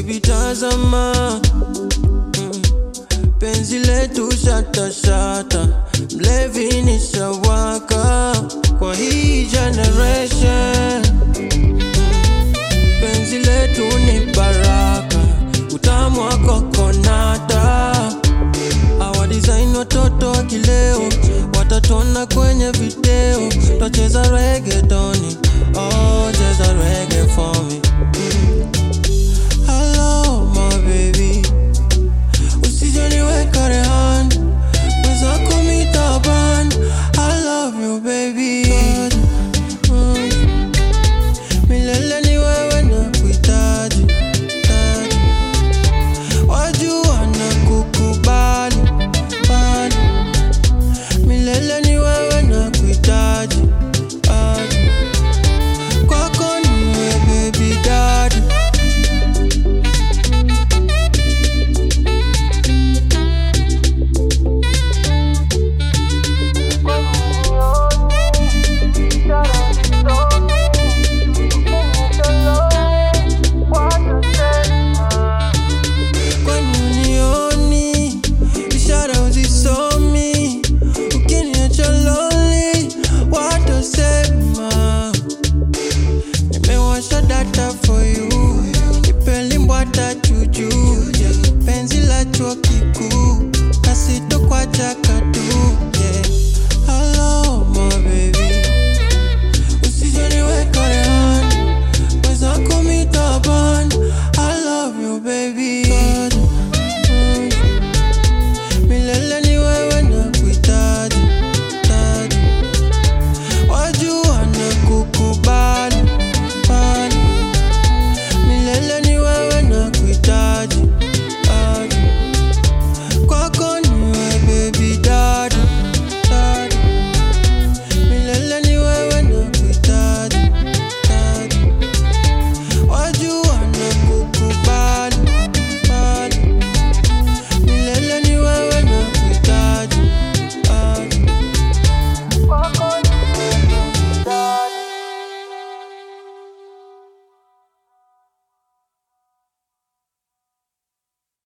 Baby tazama mm. Penzi letu shata shata Mlevi ni shawaka Kwa hii generation Penzi letu ni baraka Utamu wa kokonata Awa design watoto wa kileo Watatona kwenye video Twacheza reggaetoni Oh, cheza reggae for me